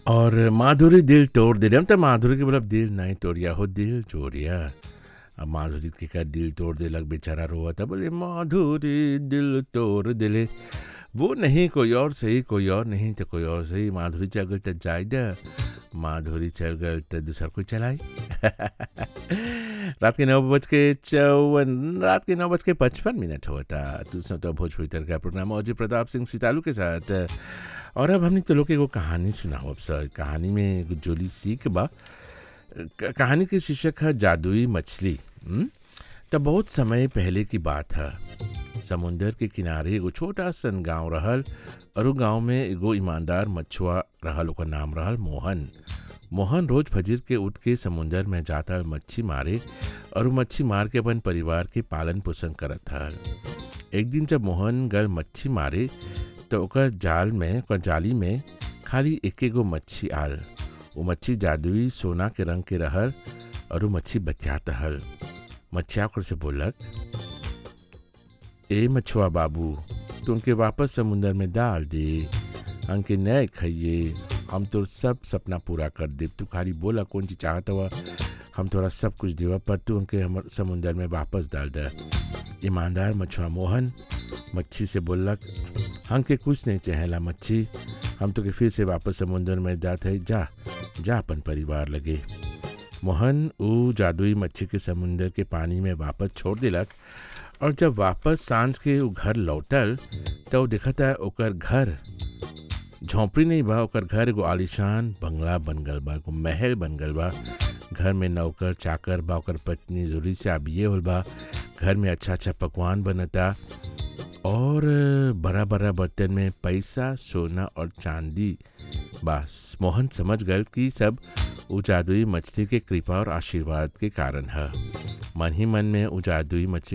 और माधुरी दिल तोड़ दे हम तो माधुरी के मतलब दिल नहीं तोड़िया हो दिल चोरिया अब माधुरी के का दिल तोड़ दे लग बेचारा रोआ था बोले माधुरी दिल तोड़ दिले वो नहीं कोई और सही कोई और नहीं तो कोई और सही माधुरी चल गई तो जाय दे माधुरी चल गई तो दूसरा कोई चलाई रात के नौ बज के चौवन रात के नौ बज के पचपन मिनट हुआ था दूसरा तो भोजपुरी तर का प्रोग्राम अजय प्रताप सिंह सितालू के साथ और अब हमने तो लोग को कहानी सुनाओ अब सर कहानी में एगो जोली सीख बा क- कहानी के शीर्षक है जादुई मछली हम्म? तो बहुत समय पहले की बात है समुंदर के किनारे एगो छोटा सन गांव रहल और उ गांव में एगो ईमानदार मछुआ रहल ओकर नाम रहल मोहन मोहन रोज फजर के उठ के समुंदर में जाता मच्छी मारे और उ मच्छी मार के अपन परिवार के पालन पोषण करत हल एक दिन जब मोहन गल मच्छी मारे तो ओकर जाल में ओकर जाली में खाली एके गो मच्छी आल वो मच्छी जादुई सोना के रंग के रहल और वो मच्छी बतियात हल मच्छिया ओकर से बोलक ए मछुआ बाबू तुमके वापस समुंदर में डाल दे हमके नए खाइए हम तो सब सपना पूरा कर दे तू खाली बोला कौन चीज चाहत हुआ हम तोरा सब कुछ देवा पर तू उनके हमर समुंदर में वापस डाल दे ईमानदार मछुआ मोहन मच्छी से बोलक हमके कुछ नहीं चाहेला मच्छी हम तो के फिर से वापस समुंदर में जात है जा जा अपन परिवार लगे मोहन ऊ जादुई मच्छी के समुंदर के पानी में वापस छोड़ दिलक और जब वापस सांझ के ऊ घर लौटल तो ऊ देखता ओकर घर झोंपड़ी नहीं बा ओकर घर एगो आलिशान बंगला बन गल बा एगो महल बन गल बा घर में नौकर चाकर बा ओकर पत्नी जरूरी से आबिए होल बा घर में अच्छा अच्छा पकवान बनता और बड़ा बड़ा बर्तन में पैसा सोना और चांदी बस मोहन समझ गए कि सब उ जादुई मछली के कृपा और आशीर्वाद के कारण है मन ही मन में उ जादुई मछली